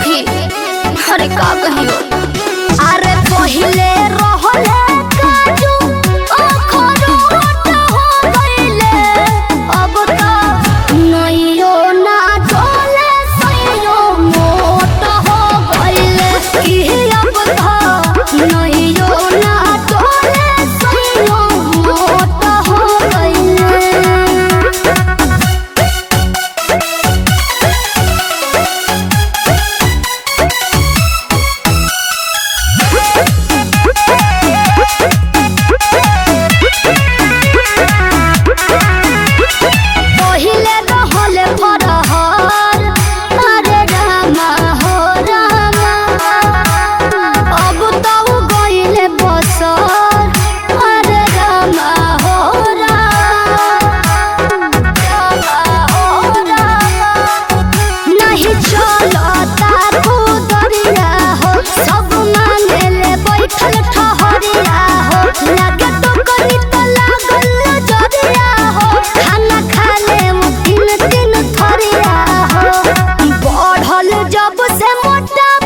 सखी अरे का कहियो अरे पहिले रहले काजू अखरोट हो गइले अब त नइयो ना डोले सइयो मोट हो गइले की अब त नइयो ना डोले सइयो मोट हो गइले पहिले रहले फरहर अरे रामा हो रामा अब त उ गइले बसर अरे रामा हो रामा रामा हो रामा नहीं चलता खुदरिया हो सब मानेले बैठल ठहरिया हो लागे तो कनी तो लागल जरिया हो खाना खाले वो तीन तीन थरिया हो बढ़ल जब से मोटा